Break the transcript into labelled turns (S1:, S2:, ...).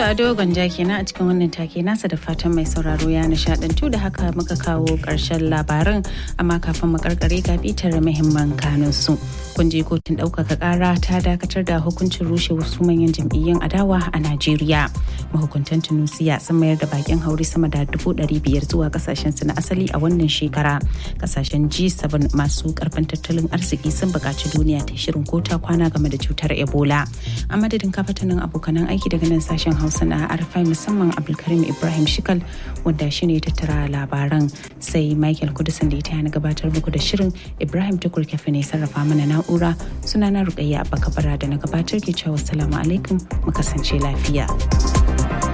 S1: Ado Gwanja kenan a cikin wannan take nasa da fatan mai sauraro ya nishadantu da haka muka kawo ƙarshen labarin amma kafin mu karkare ga bitar muhimman kanun su. Kun je kotun ɗaukaka ƙara ta dakatar da hukuncin rushe wasu manyan jam'iyyun adawa a Najeriya. Mahukuntan Tunusiya sun mayar da bakin hauri sama da dubu ɗari biyar zuwa kasashen su na asali a wannan shekara. Kasashen G7 masu karfin tattalin arziki sun buƙaci duniya ta shirin kota kwana game da cutar Ebola. A madadin kafatanin abokanan aiki daga nan sashen Hausa na Arfai musamman Abdulkarim Ibrahim Shikal wanda shi ne tattara labaran sai Michael Kudusan da ita na gabatar muku da shirin Ibrahim Tukur Kefe ne sarrafa mana na'ura sunana Rukayya Abba Kabara da na gabatar ke cewa salamu alaikum mu kasance lafiya.